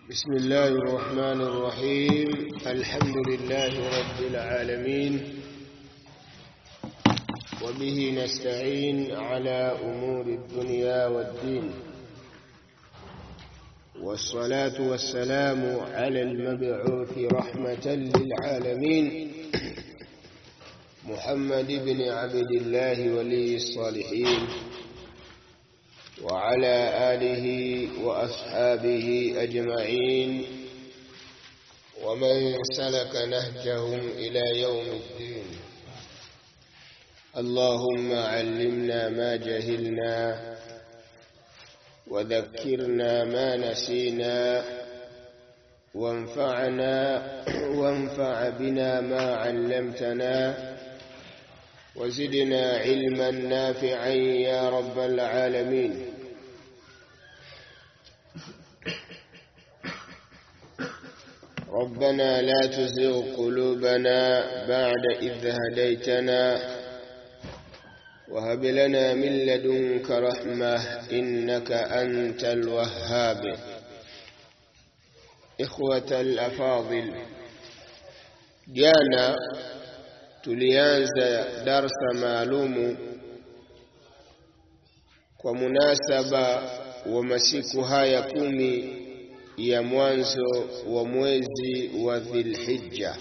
بسم الله الرحمن الرحيم الحمد لله رب العالمين وبه نستعين على أمور الدنيا والدين والصلاة والسلام على المبعوث رحمة للعالمين محمد بن عبد الله ولي الصالحين وعلى آله وأصحابه أجمعين ومن سلك نهجهم إلى يوم الدين اللهم علمنا ما جهلنا وذكرنا ما نسينا وانفعنا وانفع بنا ما علمتنا وزدنا علما نافعا يا رب العالمين ربنا لا تزغ قلوبنا بعد إذ هديتنا وهب لنا من لدنك رحمة إنك أنت الوهاب إخوة الأفاضل جانا tulianza darsa maalumu kwa munasaba wa masiku haya kumi ya mwanzo wa mwezi wa Dhilhijja.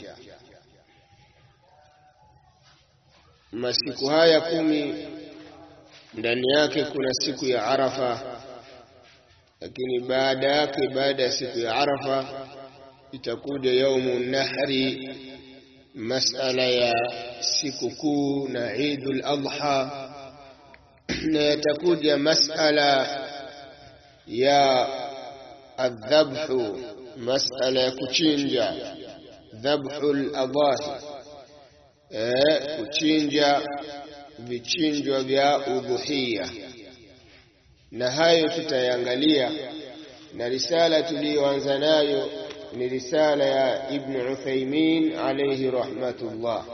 Masiku haya kumi ndani yake kuna siku ya Arafa, lakini baada yake, baada ya siku ya Arafa itakuja yaumu nahri masala ya sikukuu na Eidul Adha, na yatakuja masala ya adhabhu, masala ya kuchinja dhabhul adahi, eh, kuchinja vichinjwa vya udhuhiya, na hayo tutayangalia, na risala tuliyoanza nayo ni risala ya Ibn Uthaymin alayhi rahmatullah.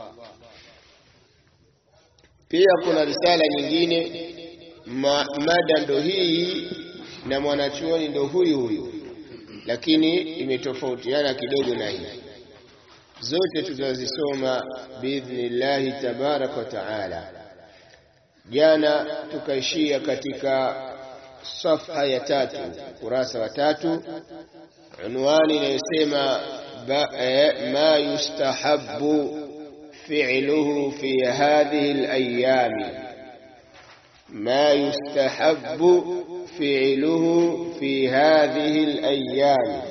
Pia kuna risala nyingine ma, mada ndo hii na mwanachuoni ndo huyu huyu, lakini imetofautiana kidogo na hii. Zote tutazisoma biidhnillahi tabaraka wa taala. Jana tukaishia katika safha ya tatu, kurasa wa tatu unwani inayosema ma yustahabu fi'luhu fi hadhihi al-ayami, ma yustahabu fi'luhu fi hadhihi al-ayami,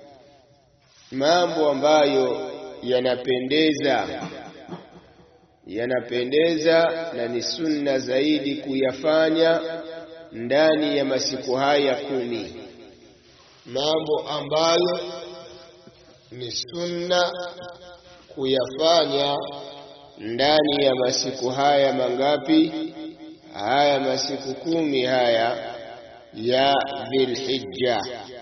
mambo ambayo yanapendeza yanapendeza na ni sunna zaidi kuyafanya ndani ya masiku haya kumi mambo ambayo ni sunna kuyafanya ndani ya masiku haya mangapi? Haya masiku kumi haya ya Dhilhijja.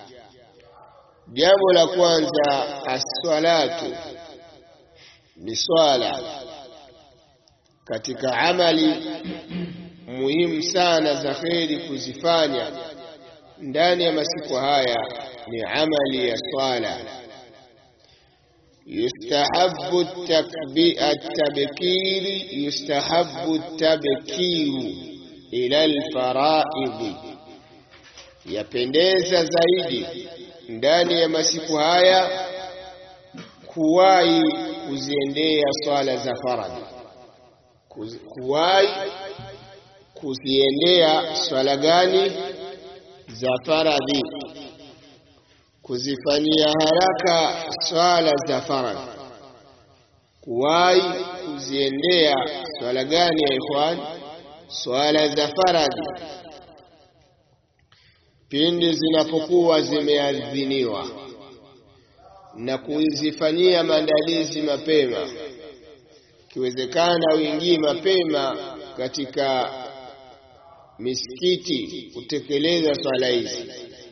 Jambo la kwanza, as-salatu ni swala, katika amali muhimu sana za kheri kuzifanya ndani ya masiku haya ni amali ya swala. Yustahabu tabkiri, yustahabu tabkiru ila alfaraidhi, yapendeza zaidi ndani ya masiku haya kuwahi kuziendea swala za faradhi, kuwahi kuziendea swala gani? za faradhi, kuzifanyia haraka swala za faradhi. Kuwahi kuziendea swala gani ya ikhwan? Swala za faradhi pindi zinapokuwa zimeadhiniwa, na kuzifanyia maandalizi mapema. Ikiwezekana uingie mapema katika misikiti kutekeleza swala hizi.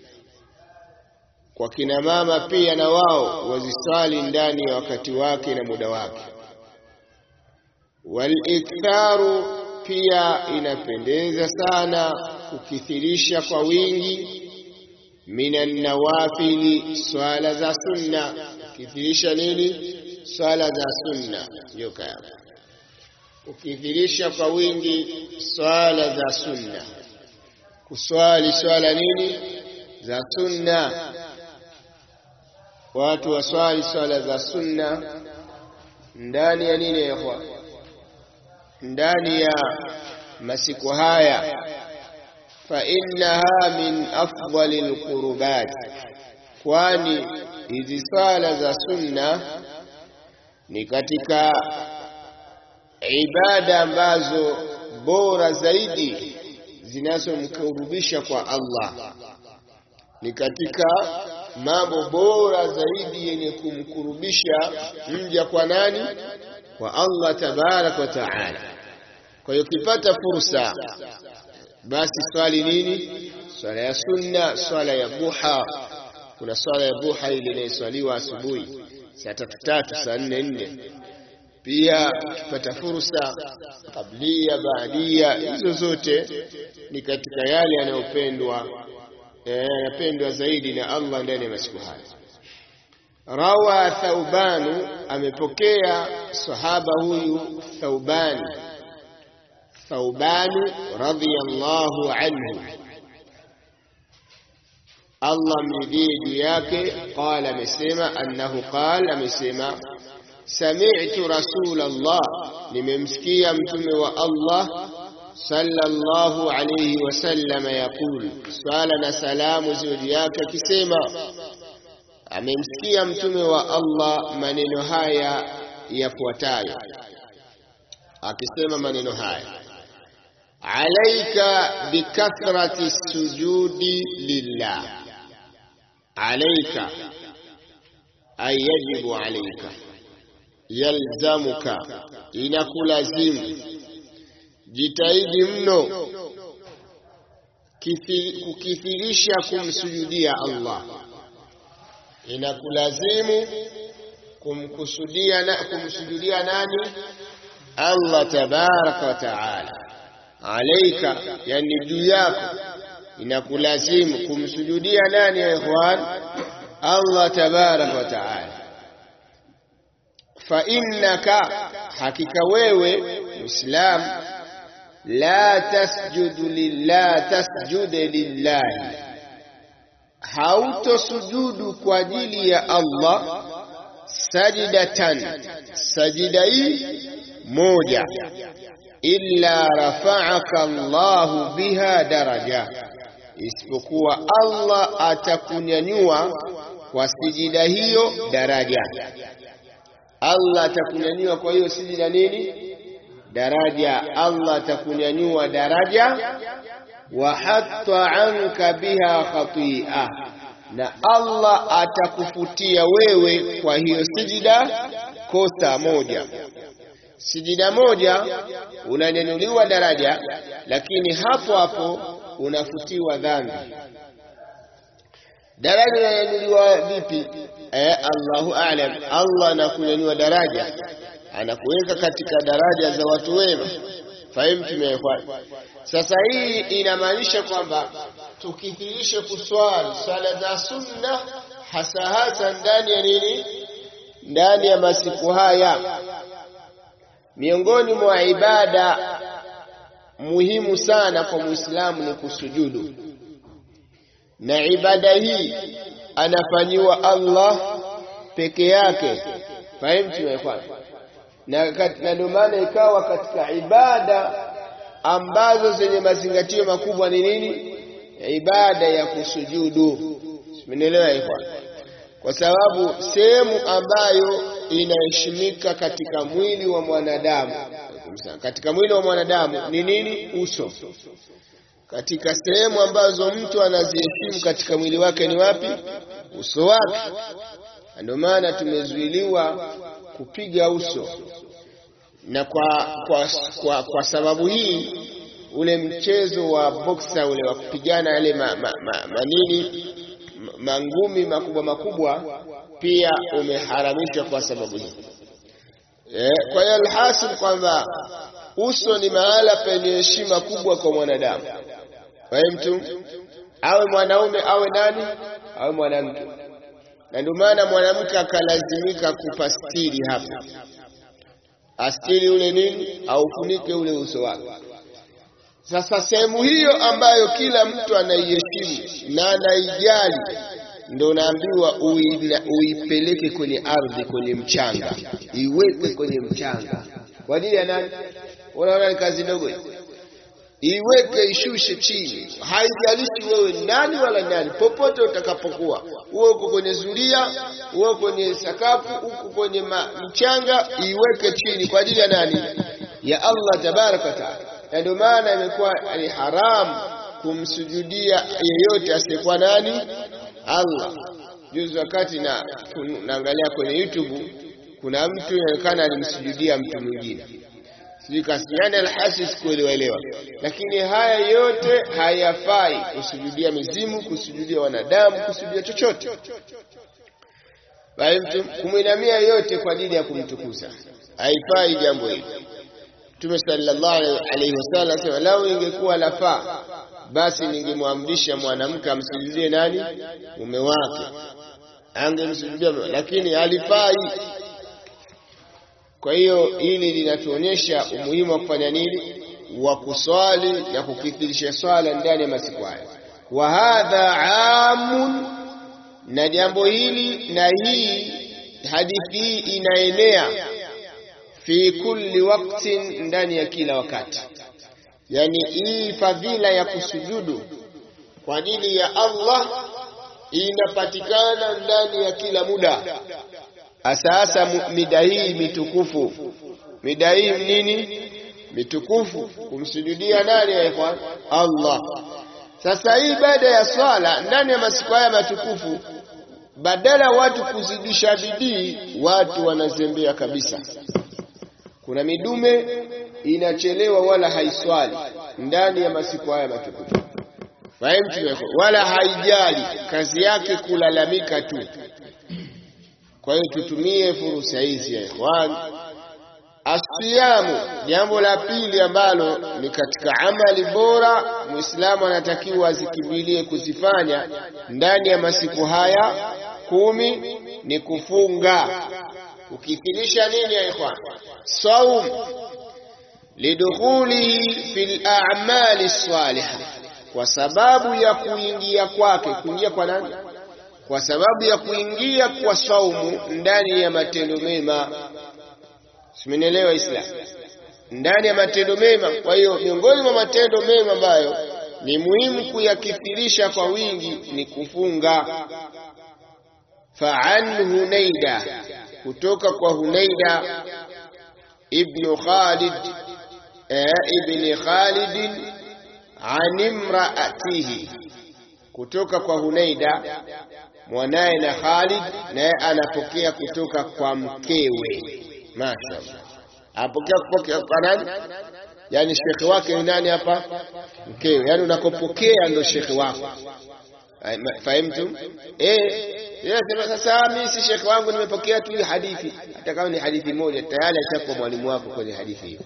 Kwa kina mama pia na wao waziswali ndani ya wakati wake na muda wake. Waliktharu, pia inapendeza sana kukithirisha kwa wingi minan nawafili swala za sunna ukithirisha nini swala za sunna ndio kaya ukithirisha kwa wingi swala za sunna kuswali swala nini za sunna watu waswali swala za sunna ndani ya nini ya ndani ya masiku haya fa innaha min afdali alqurbat kwani hizi swala za sunna ni katika ibada ambazo bora zaidi zinazomkurubisha kwa Allah ni katika mambo bora zaidi yenye kumkurubisha mja kwa nani kwa Allah tabarak wa taala kwa hiyo ukipata fursa basi swali nini swala ya sunna swala ya duha kuna swala ya duha ile inayoswaliwa asubuhi saa tatu tatu saa nne nne pia ukipata fursa kablia baadia hizo zote ni katika yale yanayopendwa yanapendwa zaidi na Allah ndani ya masiku haya rawa thaubanu amepokea sahaba huyu thaubani thaubanu radhiyallahu anhu Allah mridhie juu yake qala amesema annahu qala amesema sami'tu rasulallah nimemsikia mtume wa Allah sallallahu alayhi wasallam yaqul swala na salamu ziwe yake akisema amemsikia mtume wa Allah maneno haya yafuatayo akisema maneno haya alaika bikathrati sujudi lillah alaika ay yajibu alaika yalzamuka inakulazimu jitahidi mno kukithirisha kumsujudia Allah inakulazimu kumkusudia na kumsujudia nani Allah tabaraka wa taala alaika yani juu yako inakulazimu kumsujudia nani ya ikhwan Allah tabaraka wa taala fa innaka hakika wewe muislam la tasjudu lillah tasjude lillahi hautosujudu kwa ajili ya Allah sajidatan sajida hii moja illa rafa'aka Allahu biha daraja isipokuwa Allah atakunyanyua kwa sijida hiyo daraja Allah atakunyanyua kwa hiyo sijida nini daraja Allah atakunyanyua daraja wa hatta anka biha khati'a na Allah atakufutia wewe kwa hiyo sijida kosa moja sijida moja unanyanyuliwa daraja lakini hapo hapo unafutiwa dhambi daraja unanyanyuliwa vipi eh, Allahu a'lam Allah anakunyanyua daraja anakuweka katika daraja za watu wema fahimu tumefuata sasa hii inamaanisha kwamba tukithirishe kuswali swala za sunna hasa hasa ndani ya nini ndani ya masiku haya miongoni mwa ibada muhimu sana kwa muislamu ni kusujudu na ibada hii anafanyiwa Allah peke yake fahimu tumefuata na ndio maana ikawa katika ibada ambazo zenye mazingatio makubwa ni nini ibada ya kusujudu simenielewa hivyo kwa sababu sehemu ambayo inaheshimika katika mwili wa mwanadamu katika mwili wa mwanadamu ni nini uso katika sehemu ambazo mtu anaziheshimu katika mwili wake ni wapi uso wake ndio maana tumezuiliwa kupiga uso na kwa, kwa, kwa, kwa sababu hii ule mchezo wa boksa ule wa kupigana yale ma, ma, ma, manini mangumi makubwa makubwa pia umeharamishwa kwa sababu hii e, kwa hiyo alhasil kwamba uso ni mahala penye heshima kubwa kwa mwanadamu kwa hiyo mtu awe mwanaume awe nani awe mwanamke na ndio maana mwanamke akalazimika kupastiri hapa astiri ule nini aufunike ule uso wake sasa sehemu hiyo ambayo kila mtu anaiheshimu na anaijali ndo naambiwa uipeleke kwenye ardhi kwenye mchanga iweke kwenye mchanga kwa ajili ya nani unaona ni kazi ndogo iweke ishushe chini haijalishi wewe nani wala nani popote utakapokuwa uwe uko kwenye zulia uwe kwenye sakafu uko kwenye mchanga iweke chini kwa ajili ya nani ya Allah tabaraka taala na ndio maana imekuwa ni haramu kumsujudia yeyote asiyekuwa nani Allah juzi wakati na naangalia kwenye YouTube kuna mtu inaonekana alimsujudia mtu mwingine sijui kasiana alhasi sikuelewaelewa lakini haya yote hayafai kusujudia mizimu kusujudia wanadamu kusujudia chochote bali mtu kumwinamia yote kwa ajili ya kumtukuza haifai jambo hili Mtume sallallahu alaihi wasallam asema lau ingekuwa lafaa basi ningemwamrisha mwanamke amsujudie nani mume wake angemsujudia lakini halifai kwa hiyo hili linatuonyesha umuhimu wa kufanya nini wa kuswali na kukithirisha swala ndani ya masiku haya wa hadha amun na jambo hili na hii hadithi hii inaenea fi kulli waktin ndani ya kila wakati yani hii fadhila ya kusujudu kwa ajili ya Allah inapatikana ndani ya kila muda asasa mida hii mitukufu mida hii nini mitukufu kumsujudia nani ya ikhwan Allah sasa hii baada ya swala ndani ya masiku haya matukufu badala watu kuzidisha bidii watu wanazembea kabisa kuna midume inachelewa wala haiswali ndani ya masiku haya matukufu fahimu wala haijali kazi yake kulalamika tu kwa hiyo tutumie fursa hizi ya ikhwan asiyamu jambo la pili ambalo ni katika amali bora muislamu anatakiwa azikimbilie kuzifanya ndani ya masiku haya kumi ni kufunga ukithirisha nini ya ikhwan saum lidukhulihi fil a'mali salihah kwa sababu ya kuingia kwake kuingia kwa nani kwa sababu ya kuingia kwa saumu ndani ya matendo mema simenielewa islam ndani ya matendo mema kwa hiyo miongoni mwa matendo mema ambayo ni muhimu kuyakithirisha kwa wingi ni kufunga fa'an hunaida kutoka kwa hunaida ibn khalid eh, ibn khalid an imraatihi kutoka kwa hunaida mwanaye na Khalid naye anapokea kutoka kwa mkewe mashaallah apokea kupokea kwa nani yani shekhi wake ni nani hapa mkewe yani unakopokea ndo shekhi wako fahimtum eh yeye sema sasa mimi si shekhi wangu nimepokea tu hii hadithi hata kama ni hadithi moja tayari ashakuwa mwalimu wako kwenye hadithi hiyo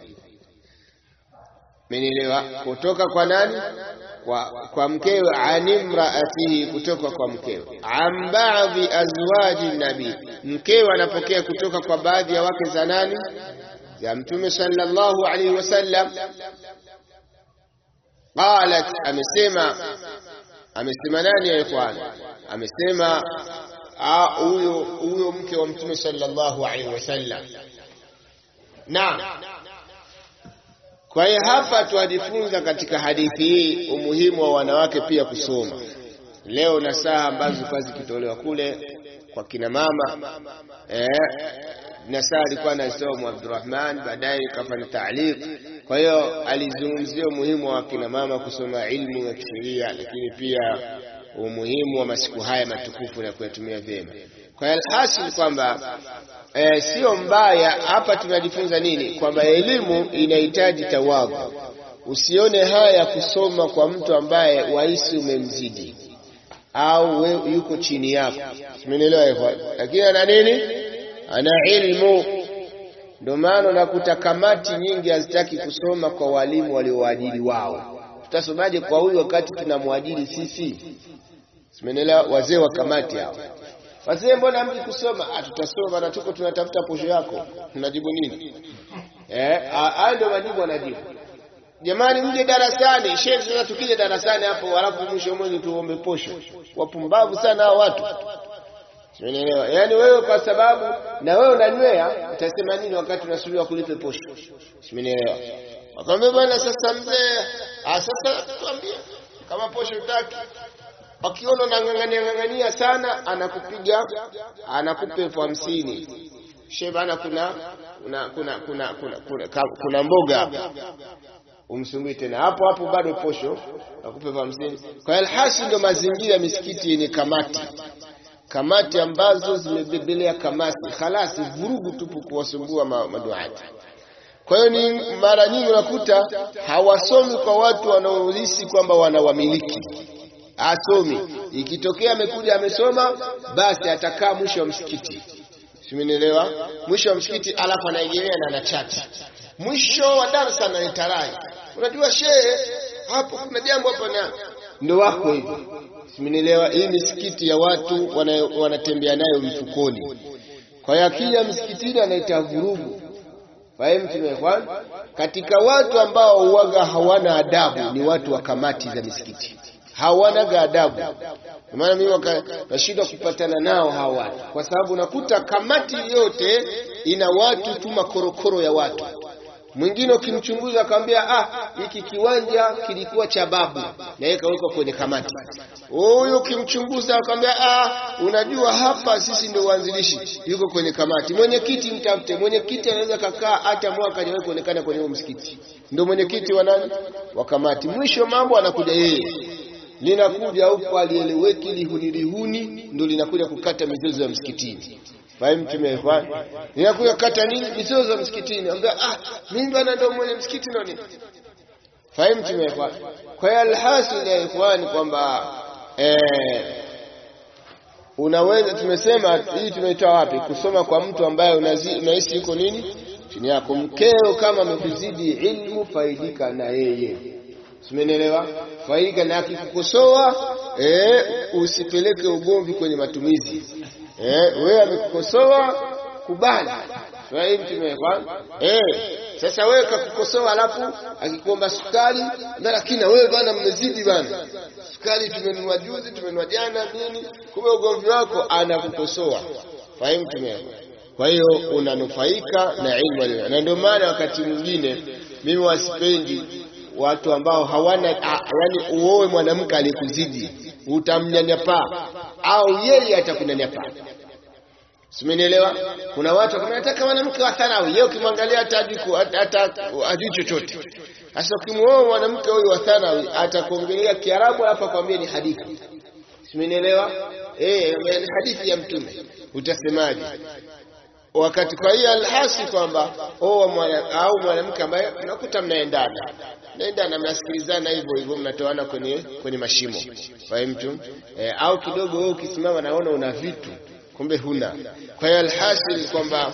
Mmenielewa? Kutoka kwa nani? Kwa, kwa mkewe animraatihi, kutoka kwa mkewe. An baadhi azwaji nabii, mkewe anapokea kutoka kwa baadhi ya wake za nani? Za Mtume sallallahu alaihi wasallam. Qalat, amesema amesema nani ya ikhwan? Amesema huyo huyo mke wa Mtume sallallahu alaihi wasallam. Naam. Kwa hiyo hapa tuajifunza katika hadithi hii umuhimu wa wanawake pia kusoma. Leo na saa ambazo zilikuwa zikitolewa kule kwa kina mama eh, na saa alikuwa anasoma Abdurrahman, baadaye kafanya taaliq. Kwa hiyo alizungumzia umuhimu wa kina mama kusoma ilmu ya kisheria, lakini pia umuhimu wa masiku haya matukufu na kuyatumia vyema. Kwa hiyo alhasil kwamba e, sio mbaya. Hapa tunajifunza nini? Kwamba elimu inahitaji tawadhu. Usione haya kusoma kwa mtu ambaye wahisi umemzidi au we, yuko chini yako, simenielewa hivyo, lakini ana nini? Ana ilmu. Ndio maana unakuta kamati nyingi hazitaki kusoma kwa walimu waliowaajiri wao, tutasomaje kwa huyu wakati tunamwajiri sisi? Simenelewa, wazee wa kamati hao. Wazee, mbona mji kusoma? Ah, tutasoma na tuko tunatafuta posho yako. Unajibu nini? Eh, haya ndio majibu anajibu. Jamani, mje darasani. Sheikh, sasa tukija darasani hapo, halafu mwisho mwezi tuombe posho. Wapumbavu sana hao watu. Unaelewa? Yaani wewe kwa sababu na wewe unanywea utasema nini wakati unasubiri kulipe posho? Umeelewa? Wakamwambia bwana, sasa mzee, ah, sasa tuambie kama posho utaki. Akiona unang'ang'ania ng'ang'ania sana, anakupiga anakupa elfu hamsini. Shehe bana, kuna kuna kuna kuna kuna, kuna, kuna mboga umsumbui tena hapo hapo, bado posho akupe elfu hamsini. Kwa alhasi ndo mazingira ya misikiti yenye kamati kamati ambazo zimebebelea kamati khalasi, vurugu tupu kuwasumbua maduati. Kwa hiyo ni mara nyingi unakuta hawasomi kwa watu wanaohisi kwamba wanawamiliki, asomi. Ikitokea amekuja amesoma, basi atakaa mwisho wa msikiti, simenielewa? Mwisho wa msikiti, alafu anaegemea na anachati, mwisho wa darasa analeta rai, unajua shehe, hapo kuna jambo hapa, na ndo wako hivyo Simenielewa? Hii misikiti ya watu wanatembea nayo mfukoni. Kwa hiyo akija msikitini anaita vurugu. Fahimu tumekwan. Katika watu ambao uwaga hawana adabu ni watu wa kamati za misikiti, hawanaga adabu. Kwa maana mimi nashindwa kupatana nao hawa watu, kwa sababu nakuta kamati yote ina watu tu makorokoro ya watu mwingine ukimchunguza akamwambia, ah, hiki kiwanja kilikuwa cha babu na yeye kawekwa kwenye kamati. Huyu ukimchunguza akamwambia, ah, unajua hapa sisi ndio waanzilishi, yuko kwenye kamati. Mwenyekiti mtafute, mwenyekiti anaweza kakaa hata mwaka hajawahi kuonekana kwenye huo msikiti, ndio mwenyekiti wa nani, wa kamati. Mwisho mambo anakuja yeye, linakuja huko alieleweki, lihuni lihuni, ndio linakuja kukata mizozo ya msikitini. Fahimu tumeifanya. Ninakuja kata nini? Mizozo za msikitini. Ambia ah, mimi bwana ndio mwenye msikiti ndio nini? Fahimu tumeifanya. Kwa hiyo alhasil ya ikhwani kwamba eh, unaweza tumesema hii tumeitoa wapi? Kusoma kwa mtu ambaye unahisi yuko nini? Chini yako. Mkeo kama amekuzidi ilmu, faidika na yeye. Simenielewa? Faidika na akikukosoa, eh, usipeleke ugomvi kwenye matumizi. Eh, wewe amekukosoa kubali. Fahimu tumekwa? Eh, sasa wewe kakukosoa alafu akikuomba sukari, na lakini na wewe bwana mmezidi bwana. Sukari tumenunua juzi, tumenunua jana nini? Kumbe ugomvi wako anakukosoa. Fahimu tumekwa? Kwa hiyo unanufaika na ilmu, na ndio maana wakati mwingine mimi wasipendi watu ambao hawana yani, uoe mwanamke aliyekuzidi utamnyanyapaa au yeye atakunyanyapaa. Simenielewa? Kuna watu kama nataka mwanamke wa thanawi, yeye ukimwangalia hata hata hajui chochote. Sasa ukimuoa mwanamke huyu wa thanawi atakuongelea Kiarabu hapa kwambia ni hadithi. Simenielewa? Eh, ni hadithi ya Mtume. Utasemaje? Wakati kwa hiyo alhasi kwamba oa mwana au mwanamke ambaye unakuta mnaendana naendana mnasikilizana hivyo hivyo mnatoana kwenye kwenye mashimo fahimu e, au kidogo wewe ukisimama naona una vitu kumbe huna kwa hiyo alhasil kwamba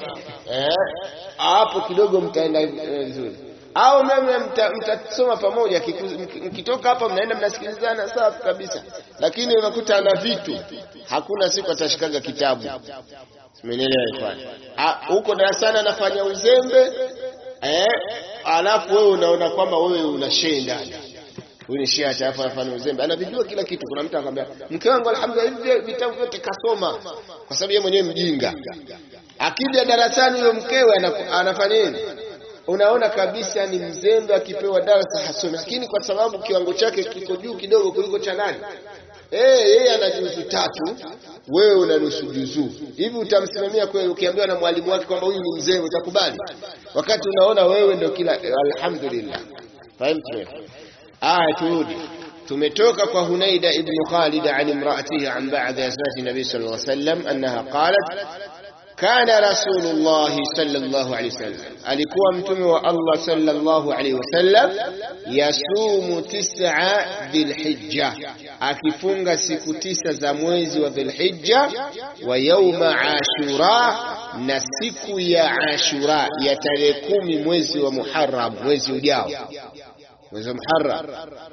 hapo eh, kidogo mtaenda vizuri eh, au mimi mtasoma mta pamoja mkitoka hapa mnaenda mnasikilizana safi kabisa lakini unakuta ana vitu hakuna siku atashikaga kitabu simenielewa ifanye huko darasani anafanya uzembe eh, alafu wewe unaona kwamba wewe una shee ndani huyu ni shia cha hapa anafanya uzembe anavijua kila kitu kuna mtu akamwambia mke wangu alhamdulillah hivi vitabu vyote kasoma kwa sababu yeye mwenyewe mjinga akija darasani huyo mkewe anafanya nini unaona kabisa ni mzembe akipewa darasa hasomi lakini kwa sababu kiwango chake kiko juu kidogo kuliko cha nani eh yeye ana juzu tatu wewe una nusu juzu hivi utamsimamia kweli ukiambiwa na mwalimu wake kwamba huyu ni mzembe utakubali wakati unaona wewe ndio kila alhamdulillah fahimu aya turudi tumetoka kwa Hunaida ibn Khalid an imraatihi an ba'd azwaj nabi sallallahu alayhi wasallam annaha qalat kana rasulullah sallallahu alayhi wasallam alikuwa mtume wa Allah sallallahu alayhi wasallam yasumu tis'a dhilhijja akifunga siku tisa za mwezi wa dhilhijja wa yauma ashura na siku ya ashura ya tarehe kumi mwezi wa muharram mwezi ujao mwezi wa Muharram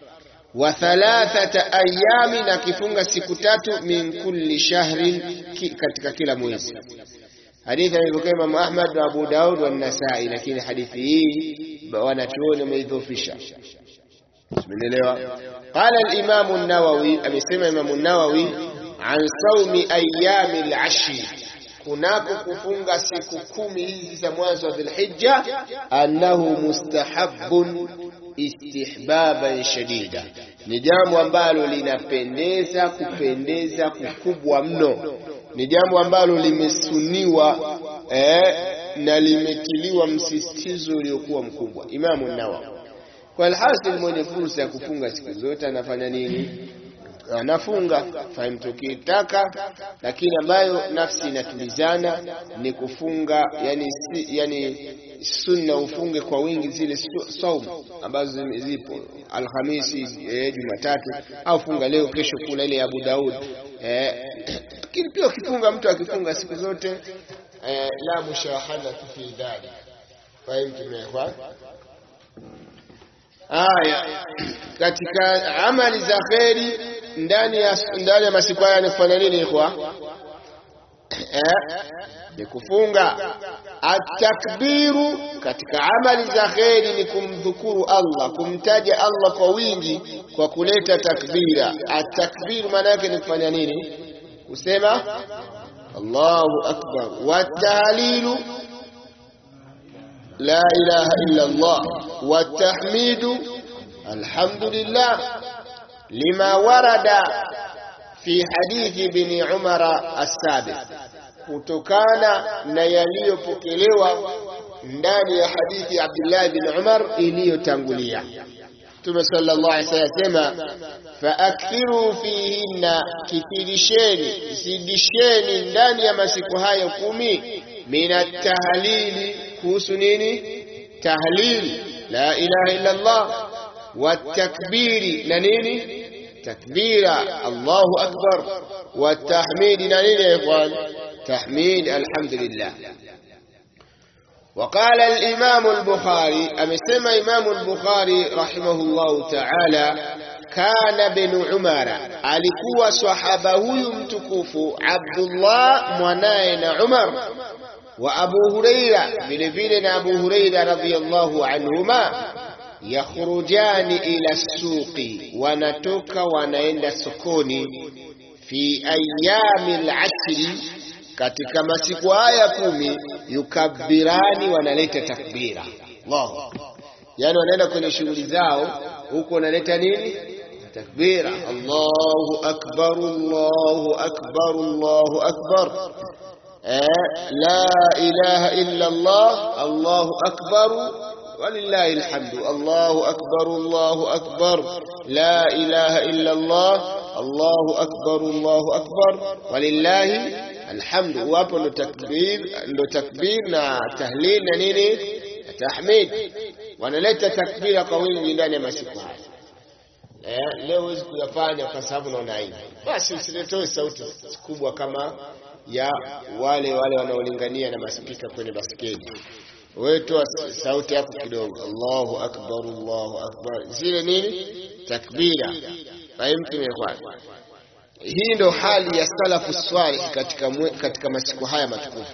wa thalathata ayami, na akifunga siku tatu min kulli shahrin, ki, katika kila mwezi. Hadithi ameipokea Imam Ahmad na Abu Daud wa Nasai, lakini hadithi hii wanachuoni wameidhofisha. Umeelewa? Qala al-Imam an-Nawawi, amesema Imam an-Nawawi an saumi ayami al-ashri, kunako kufunga siku kumi hizi za mwanzo wa Dhulhijja, annahu mustahabbun istihbaban shadida, ni jambo ambalo linapendeza kupendeza kukubwa mno, ni jambo ambalo limesuniwa eh, na limetiliwa msisitizo uliokuwa mkubwa. Imamu Nawawi kwa alhasil, mwenye fursa ya kufunga siku zote anafanya nini? Anafunga fahimu, tukitaka lakini ambayo nafsi inatulizana ni kufunga, yani, si, yani sunna ufunge kwa wingi zile saumu ambazo zipo Alhamisi, eh, Jumatatu au funga leo kesho, kula ile Abu Daud eh, lakini pia ukifunga mtu akifunga siku zote eh, la mushahada fi dhalik fahimu tumekwa Aya, katika amali za kheri ndani ya ndani ya masiku haya ni kufanya nini ikhwa? Eh, ni kufunga. Atakbiru, katika amali za kheri ni kumdhukuru Allah, kumtaja Allah kwa wingi kwa kuleta takbira. Atakbiru maana yake ni kufanya nini? Kusema Allahu akbar. Watahlilu la ilaha illa Allah watahmidu alhamdulillah lima warada fi hadithi ibn Umar as-sabiq, kutokana na yaliyopokelewa ndani ya hadithi ya Abdullah ibn Umar iliyotangulia. Mtume sallallahu alaihi wasallam asema, faakthiru fihinna, kithirisheni, zidisheni ndani ya masiku hayo kumi, min at-tahlili kuhusu nini? Tahlil la ilaha illa Allah, watakbiri na nini? Takbira Allahu akbar, watahmidi na nini ya ikhwan? Tahmid alhamdulillah. وقال الإمام البخاري أمسما إمام البخاري رحمه الله تعالى كان بن عمر alikuwa sahaba huyu mtukufu Abdullah mwanaye na Umar wa Abu Huraira vile vile na Abu Huraira radhiyallahu anhuma yakhrujani ila suqi, wanatoka wanaenda sokoni, fi ayami al-ashri, katika masiku haya kumi, yukabbirani, wanaleta takbira. Allahu, yani wanaenda kwenye shughuli zao huko, wanaleta nini? Takbira, Allahu akbar, Allahu akbar, Allahu akbar la ilaha illa Allah, Allahu akbar walillahi alhamdu, Allahu akbar, Allahu akbar, la ilaha illa Allah, Allahu akbar, Allahu akbar, walillahi alhamdu. Wapo ndo takbir, ndo takbir na tahlil na nini na tahmid, wanaleta takbira kwa wingi ndani ya masiku haya. Eh, leo huwezi kuyafanya kwa sababu unaona aibu, basi usiletoe sauti kubwa kama ya wale wale wanaolingania na maspika kwenye baskeli. Wewe toa sauti yako kidogo, Allahu akbar, Allahu akbar, zile nini takbira. Fahimtum ikhwan? Hii ndo hali ya salafu swalih katika, katika masiku haya matukufu.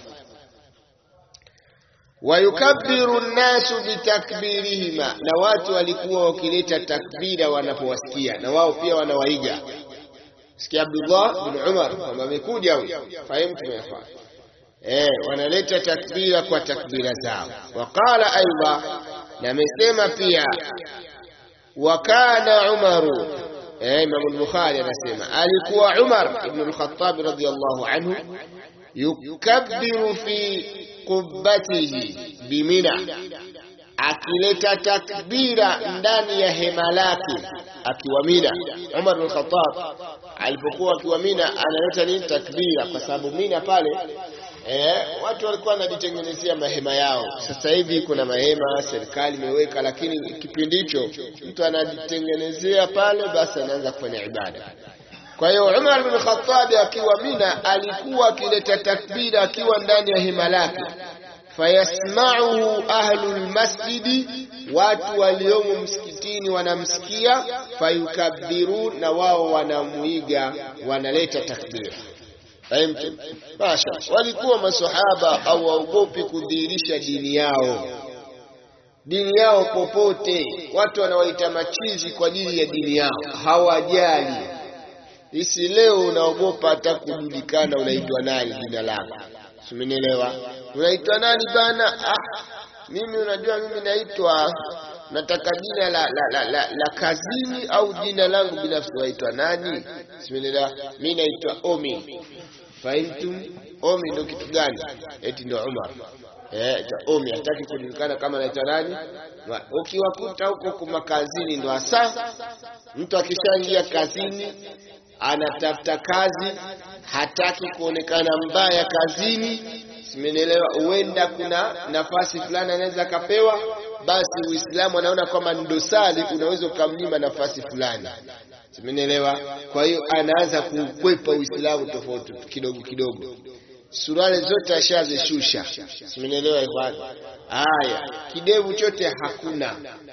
Wayukabbiru nnasu bitakbirihima, na watu walikuwa wakileta takbira wanapowasikia, na wao pia wanawaiga Sikia Abdullah bin Umar kwamba amekuja huyo, fahimu tumefanya eh, wanaleta takbira kwa takbira zao. Waqala aidha, na amesema pia, wa kana Umaru eh, Imam al-Bukhari anasema alikuwa Umar ibn al-Khattab radiyallahu anhu yukabbiru fi qubbatihi bimina, akileta takbira ndani ya hema lake akiwa Mina. Umar bin Khattab alipokuwa akiwa Mina analeta nini? Takbira, kwa sababu Mina pale eh, watu walikuwa wanajitengenezea mahema yao. Sasa hivi kuna mahema serikali imeweka, lakini kipindi hicho mtu anajitengenezea pale, basi anaanza kufanya ibada. Kwa hiyo Umar bin Khattab akiwa Mina alikuwa akileta takbira akiwa ndani ya hema lake fayasma'uhu ahlul masjidi, watu waliomo msikitini wanamsikia, fayukabbirun, na wao wanamuiga, wanaleta takbira. Fahimtu? Masha, walikuwa masahaba hawaogopi kudhihirisha dini yao, dini yao popote. Watu wanawaita machizi kwa ajili ya dini yao, hawajali. Isi leo unaogopa hata kujulikana unaitwa nani, jina lako Simenielewa? Unaitwa nani bana? Ah, mimi unajua mimi naitwa nataka jina la, la, la, la, la kazini au jina langu binafsi waitwa nani? Simenielewa? Mimi naitwa Omi. Fahimtum? Omi ndio kitu gani? Eti ndio Umar. Eh, cha Omi hataki kujulikana kama naitwa nani? Ukiwakuta huko kuma kazini ndo hasa mtu akishaingia kazini anatafuta kazi, hataki kuonekana mbaya kazini. Simenielewa? Huenda kuna nafasi fulani anaweza akapewa, basi Uislamu anaona kwamba ni dosari, unaweza ukamnyima nafasi fulani. Simenielewa? Kwa hiyo anaanza kukwepa Uislamu tofauti kidogo kidogo, suruali zote ashazishusha. Simenielewa ikhwani? Haya, kidevu chote hakuna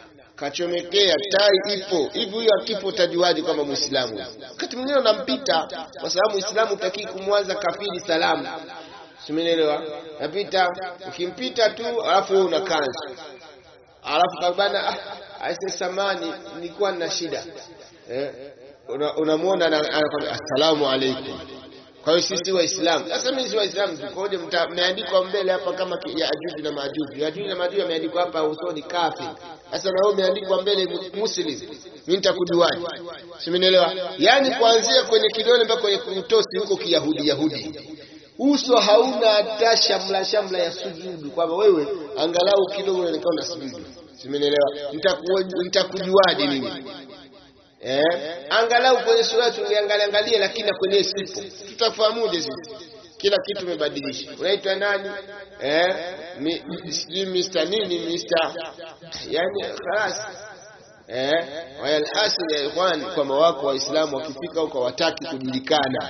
kachomekea tai ipo hivi, huyo akipo utajuaje kwamba Muislamu? Wakati mwingine unampita, kwa sababu Muislamu utakii kumwanza kafiri salamu, simenielewa? Napita ukimpita tu, alafu wewe una kanzu, alafu kabana, ah, aise samani, nilikuwa na shida eh, unamwona una anakwambia assalamu alaikum. Kwa hiyo sisi Waislamu sasa, mimi si Waislamu, tukoje? Mmeandikwa mbele hapa kama Yajuju na Majuju. Yajuju na Majuju ameandikwa hapa usoni kafir. Sasa na wewe umeandikwa mbele Muslim, mimi nitakujuaje? Simenielewa? Yaani kuanzia kwenye kidole mpaka kwenye kutosi huko Kiyahudi Yahudi, uso hauna hata shamla shamla ya sujudu, kwamba wewe angalau kidogo unaonekana sujudu. Simenielewa? Nitakujuaje mimi? Eh, angalau kwenye sura tungeangalia angalia, lakini na kwenye sipo tutafahamuje sisi? Kila kitu umebadilisha. Unaitwa nani? Eh, sijui Mr nini Mr, yani khalas. Eh, wayalhasil ya ikhwan, kwamba wako Waislamu wakifika huko wataki kujulikana,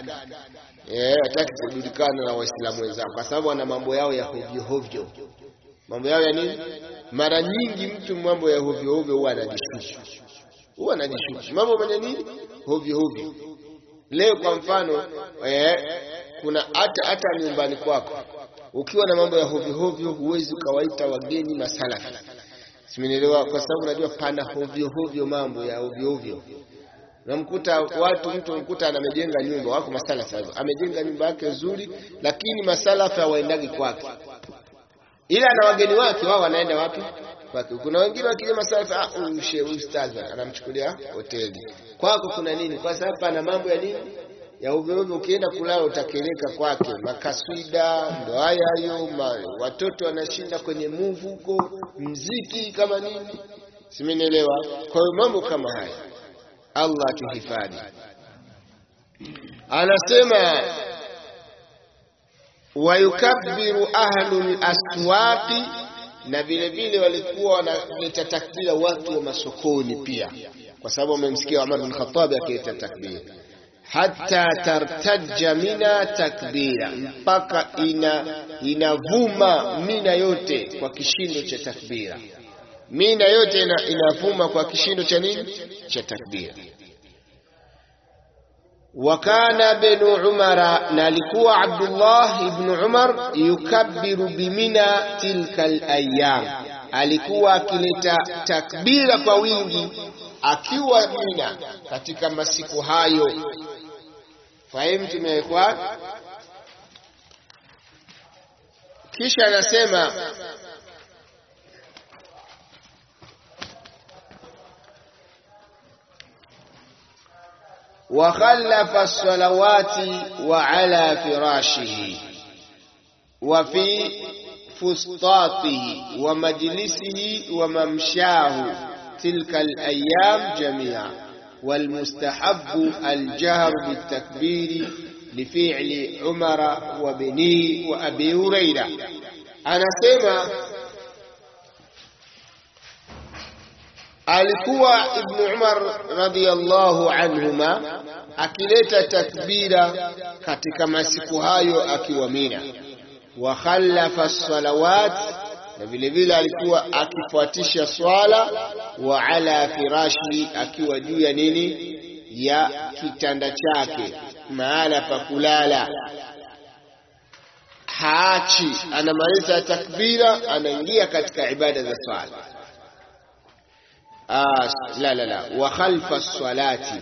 eh, wataki kujulikana na Waislamu wenzao, kwa sababu wana mambo yao ya hovyo hovyo. Mambo yao ya nini? Mara nyingi mtu mambo ya hovyo hovyo huwa anajishusha huwa anajishuku mambo mwenye nini hovyo hovyo. Leo kwa mfano eh, kuna hata hata nyumbani kwako ukiwa na mambo ya hovyo hovyo, huwezi ukawaita wageni masalafi, simenielewa? Kwa sababu unajua pana hovyo hovyo, mambo ya hovyo hovyo. Namkuta watu, mtu mkuta anamejenga nyumba, wako masalafi amejenga nyumba yake nzuri, lakini masalafi hawaendagi kwake, ila na wageni wake wao wanaenda wapi? kwake. Kuna wengine wakija masalafi, ah, huyu shehe ustadhi anamchukulia hoteli. Kwako kuna nini? Kwa sababu pana mambo ya nini ya ovyo ovyo. Ukienda kulala utakeleka kwake, makaswida ndo haya hayo, watoto wanashinda kwenye muvu huko, mziki kama nini, simenielewa. Kwa hiyo mambo kama haya, Allah tuhifadhi. Anasema wayukabbiru ahlul aswaqi na vile vile walikuwa wanaleta takbira watu wa masokoni pia, kwa sababu wamemsikia Umar bin Khattab akileta takbira, hata tartaja mina takbira, mpaka ina inavuma mina yote kwa kishindo cha takbira. Mina yote ina, inavuma kwa kishindo cha nini? Cha takbira. Wakana bnu Umara, na alikuwa Abdullah ibn Umar yukabbiru bimina tilka alayam, alikuwa akileta takbira kwa wingi akiwa Mina katika masiku hayo. Fahimu tumewekwa. Kisha anasema وخلف الصلوات وعلى فراشه وفي فسطاطه ومجلسه وممشاه تلك الأيام جميعا والمستحب الجهر بالتكبير لفعل عمر وبنيه وأبي هريرة أنا سيما alikuwa Ibn Umar radhiyallahu anhuma akileta takbira katika masiku hayo akiwa Mina, wa khalafa salawat na vile vile alikuwa akifuatisha swala wa ala firashi akiwa juu ya nini ya kitanda chake mahala pa kulala haachi anamaliza takbira anaingia katika ibada za swala ah, la la la wa khalfa salati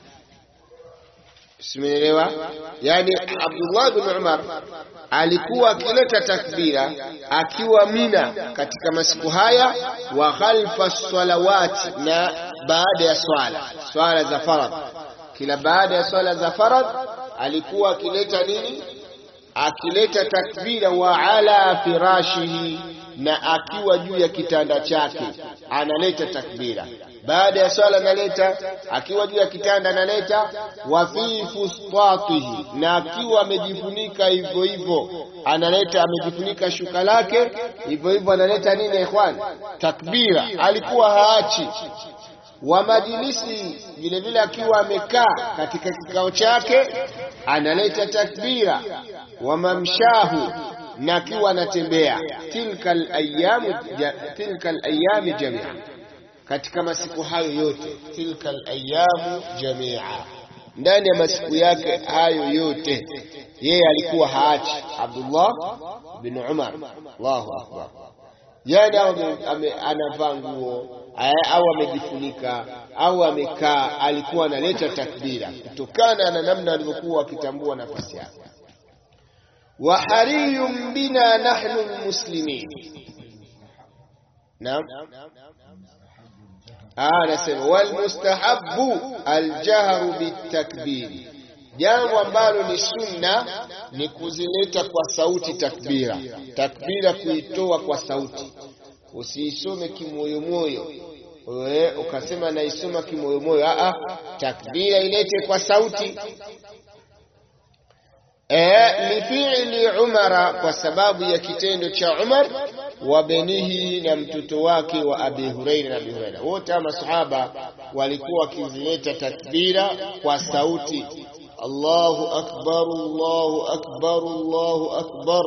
simenielewa yani Abdullah bin Umar alikuwa akileta takbira akiwa Mina katika masiku haya wa khalfa salawati na baada ya swala swala za faradh kila baada ya swala za faradh alikuwa akileta nini akileta takbira wa ala firashihi na akiwa juu ya kitanda chake analeta takbira baada ya swala analeta akiwa juu ya kitanda analeta wa fi fustatihi na akiwa amejifunika hivyo hivyo analeta amejifunika shuka lake hivyo hivyo analeta nini ikhwan takbira alikuwa haachi wa majilisi vile vile akiwa amekaa katika kikao chake analeta takbira wa mamshahu na akiwa anatembea tilka alayamu tilka alayami jamia katika masiku hayo yote tilka alayamu jamia ndani ya masiku yake hayo yote yeye alikuwa haachi Abdullah bin Umar Allahu akbar yani anavaa nguo au amejifunika au amekaa alikuwa analeta takbira kutokana na namna alivyokuwa akitambua nafasi yake wa hariyun bina nahnu almuslimin naam anasema wal mustahabbu aljahru bitakbiri jambo ambalo ni sunna ni kuzileta kwa sauti takbira takbira kuitoa kwa sauti usiisome kimoyomoyo wewe ukasema naisoma kimoyomoyo a takbira ilete kwa sauti eh lifili umara kwa sababu ya kitendo cha Umar wa benihi na mtoto wake wa Abi Huraira na Abi Huraira wote ama masahaba walikuwa wakizileta takbira kwa sauti Allahu akbar Allahu akbar Allahu akbar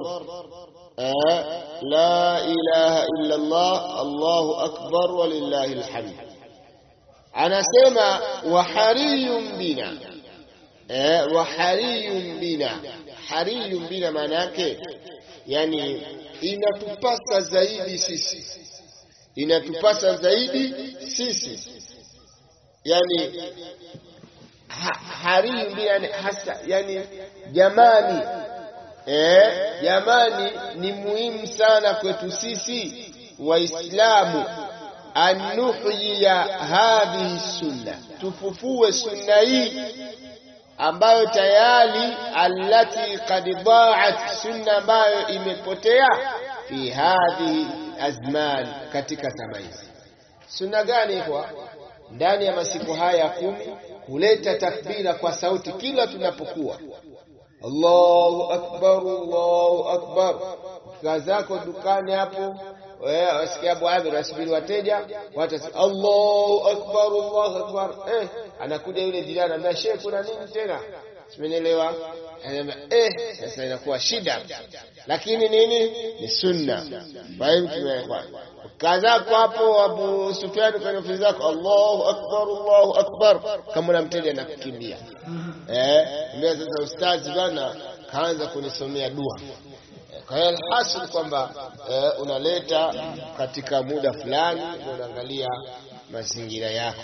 la ilaha illa Allah Allahu akbar walillahi alhamd anasema wa hariyun bina eh wa hariyun bina hariyun bina maana yake yani inatupasa zaidi sisi inatupasa zaidi sisi yani ha, hariyun bina yani hasa yani jamani eh jamani ni muhimu sana kwetu sisi waislamu anuhyiya hadhihi sunna tufufue sunna hii ambayo tayari allati qad da'at sunna ambayo imepotea fi hadhihi azman katika zama hizi sunna gani kwa ndani ya masiku haya kumi kuleta takbira kwa sauti kila tunapokuwa Allahu akbar Allahu akbar kazako dukani hapo wewe wasikia Abu Amir asubiri wateja watu Allahu akbar Allahu akbar eh anakuja yule jirani anambia shehe kuna nini tena simenielewa anasema eh sasa inakuwa shida lakini nini ni sunna fahimu tumewekwa kazako hapo Abu Sufyan kwenye ofisi zako Allahu akbar Allahu akbar kama una mteja anakukimbia eh ndio sasa ustazi bana kaanza kunisomea dua kwa hiyo alhasil kwamba eh, unaleta katika muda fulani unaangalia mazingira yako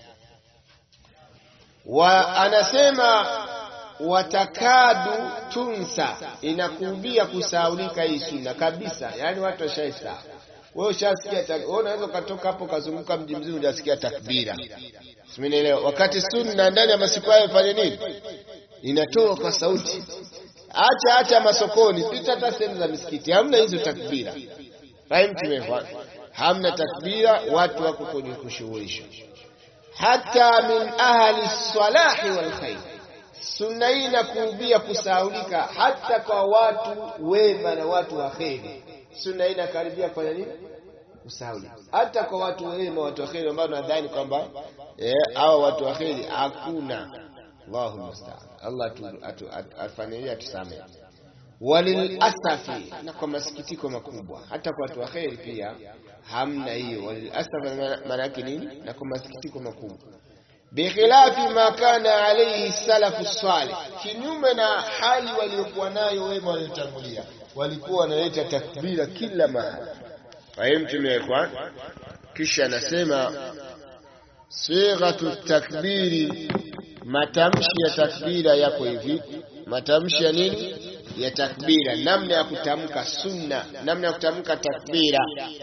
wa anasema watakadu tunsa inakumbia kusaulika hii sunna kabisa yani watu washaisa wewe ushasikia wewe unaweza ukatoka hapo kazunguka mji mzima hujasikia takbira simenielewa wakati sunna ndani ya masiku hayo fanye nini inatoa kwa sauti acha acha masokoni pita hata sehemu za misikiti hamna hizo takbira fahimu tumefa hamna takbira watu wako kwenye kushughulisha hata min ahli salahi wal khair sunna hii inakuubia kusaulika hata kwa watu wema na watu wa kheri sunna hii inakaribia kufanya nini kusaulika hata kwa watu wema watu wa kheri ambao nadhani kwamba eh hawa watu wa kheri hakuna Allahu musta'an Allah atufanyilia tusamehe walilasafi, na kwa masikitiko makubwa, hata kwa watu wa kheri pia hamna hiyo. Walilasafi maana yake nini? Na kwa masikitiko makubwa bikhilafi ma kana alayhi salafu salih, kinyume na hali waliokuwa nayo wema waliotangulia, walikuwa wanaleta takbira kila mahali. Fahimtumekwa. Kisha anasema sighatu takbiri, matamshi ya takbira yako hivi. Matamshi ya nini? Ya takbira, namna ya kutamka sunna, namna ya kutamka takbira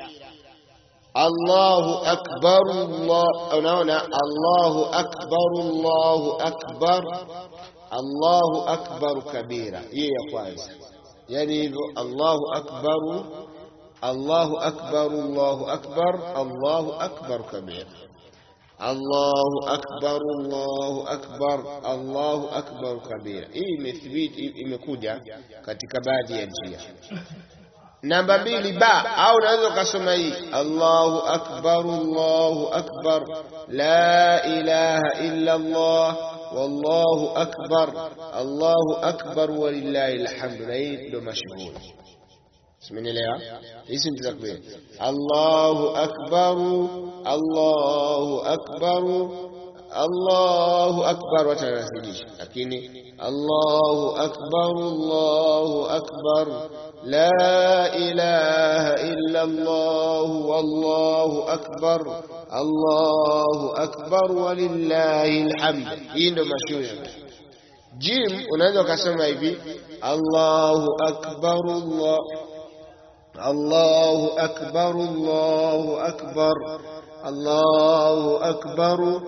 Allahu akbar Allah, unaona, Allahu akbar Allahu akbar Allahu akbar kabira, hiyo ya kwanza. Yani hivyo Allahu akbar Allahu akbar Allahu akbar Allahu akbar kabira, Allahu akbar Allahu akbar Allahu akbar kabira. Hii imethibiti, imekuja katika baadhi ya njia Namba mbili ba, au unaweza ukasoma hii Allahu akbar Allahu akbar la ilaha illa Allah wallahu akbar Allahu akbar walillahi alhamdu. Na hii ndio mashuhuri, simenielewa? Hizi ndio takbir. Allahu akbar Allahu akbar Allahu akbar, watu wanazidisha, lakini Allahu akbar Allahu akbar la ilaha illa Allah wallahu akbar Allahu akbar walillahi alhamd. Hii ndio mashuhuri. Jim unaweza ukasema hivi Allahu akbar Allah Allahu akbar Allahu akbar Allahu akbar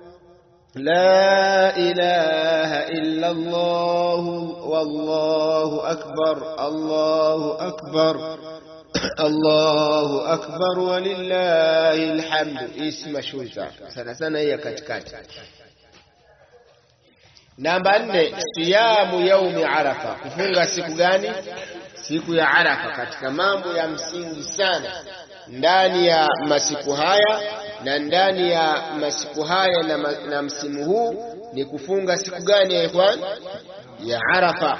لا إله إلا الله والله أكبر الله أكبر الله أكبر ولله الحمد اسم شوزا sana sana hii ya katikati. Namba nne, siyamu yaumi Arafa, kufunga siku gani? Siku ya Arafa, katika mambo ya msingi sana ndani ya masiku haya na ndani ya masiku haya na, ma, na msimu huu ni kufunga siku gani ya ikhwan? Ya Arafa.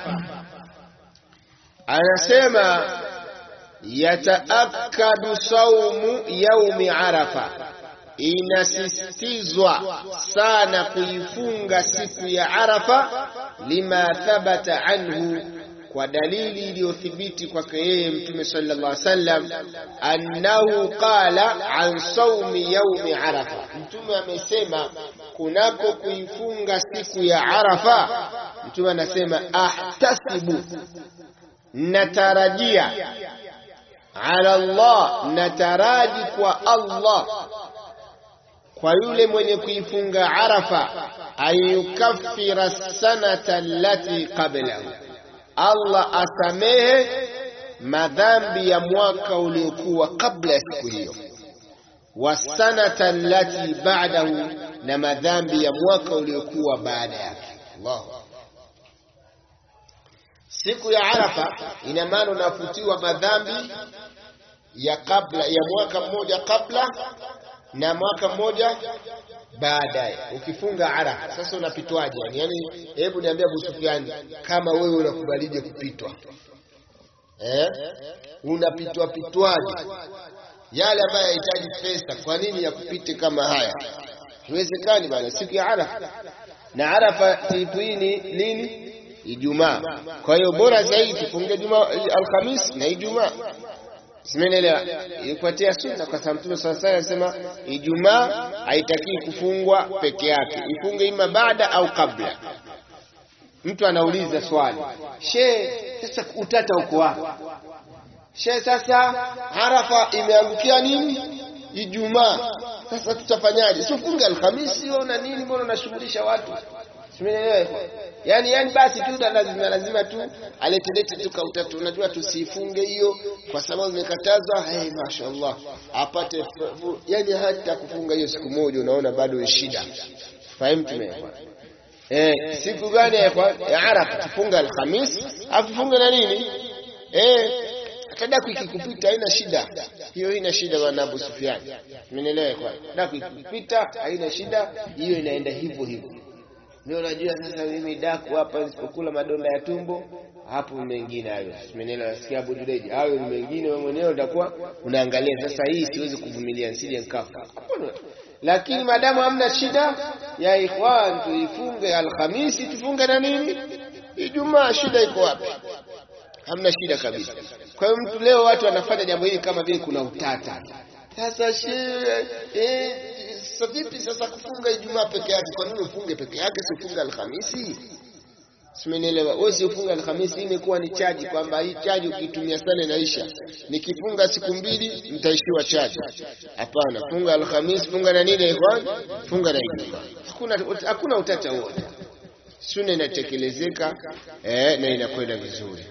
Anasema yataakadu saumu yaumi Arafa, inasisitizwa sana kuifunga siku ya Arafa, lima thabata anhu kwa dalili iliyothibiti kwake yeye Mtume sallallahu alaihi wasallam, annahu qala an saumi yaumi Arafa, Mtume amesema kunako kuifunga siku ya Arafa. Mtume anasema ahtasibu, natarajia ala Allah, nataraji kwa Allah kwa yule mwenye kuifunga Arafa, ayukaffira sanata allati qablahu Allah asamehe madhambi ya mwaka uliokuwa kabla ya siku hiyo, wasanata allati ba'dahu, na madhambi ya mwaka uliokuwa baada yake. Allahu siku ya Arafa ina maana unafutiwa madhambi ya kabla ya mwaka mmoja kabla na mwaka mmoja baadaye ukifunga Arafa. Sasa unapitwaje? Yani, yani hebu niambia Abu Sufyan, kama wewe unakubalije kupitwa eh? Unapitwa pitwaje? Yale ambayo yanahitaji pesa, kwa nini ya kupite kama haya? Haiwezekani bana, siku ya Arafa. Na Arafa siku hii ni lini? Ijumaa. Kwa hiyo bora zaidi tufunge Jumaa, Alhamis na Ijumaa. Simenelewa, ikupatia sunna kwa sababu Mtume swalla Allahu alayhi wasallam Ijumaa haitaki kufungwa peke yake, ifunge ima baada au kabla. Mtu anauliza swali, she, sasa utata uko wapi? She, sasa Arafa imeangukia nini? Ijumaa. Sasa tutafanyaje? Si ufunge Alhamisi na nini? Mbona unashughulisha watu? Simenelewa yani, yani basi tu lazima lazima tu aletelete tu kautatu. Unajua tusifunge hiyo kwa sababu imekatazwa. Hey, mashaallah apate yani, hata kufunga hiyo siku moja unaona bado ni shida. Fahimu tumeelewa? Eh, siku gani ya Arafa? Tufunga Alhamis afu funge na nini eh hata daku ikikupita haina shida, hiyo haina shida bwana Abu Sufyan, umeelewa? Kwa daku ikikupita haina shida, hiyo inaenda hivyo hivyo Ndio unajua sasa mimi daku hapa nisipokula madonda ya tumbo hapo mengine hayo. Simenelewa nasikia Abu Jureji. Hayo ni mengine wewe mwenyewe utakuwa unaangalia sasa hii siwezi kuvumilia nisije nikafa. Hapana. Lakini madamu hamna shida ya ikhwan tuifunge Alhamisi tufunge na nini? Ijumaa shida iko wapi? Hamna shida kabisa. Kwa hiyo mtu leo watu wanafanya jambo hili kama vile kuna utata. Sasa shehe eh, sasa vipi sasa kufunga Ijumaa peke yake? Kwa nini ufunge peke yake si ufunge Alhamisi? Simenielewa. Wewe si ufunga Alhamisi, imekuwa ni chaji kwamba hii chaji ukitumia sana inaisha. Nikifunga siku mbili nitaishiwa chaji. Hapana, funga Alhamisi, funga na nini ikhwan? Funga na Ijumaa. Hakuna hakuna utata wote. Sunna inatekelezeka eh, na inakwenda vizuri.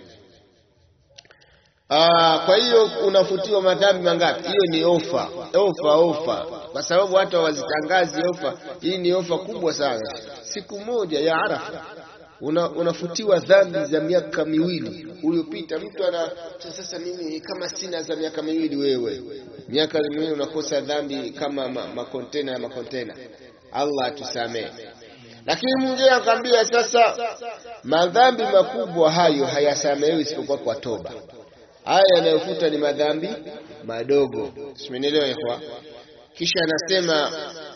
Aa, kwa hiyo unafutiwa madhambi mangapi? Hiyo ni ofa, ofa, ofa, kwa sababu watu hawazitangazi ofa. Hii ni ofa kubwa sana. Siku moja ya Arafa una, unafutiwa dhambi za miaka miwili uliopita. Mtu ana sasa, mimi kama sina za miaka miwili, wewe miaka miwili unakosa dhambi kama makontena ma ya makontena. Allah atusamee. Lakini mwingine akamwambia sasa, madhambi makubwa hayo hayasamehewi isipokuwa kwa toba. Haya yanayofuta ni madhambi madogo, simenielewa ikhwa? Kisha anasema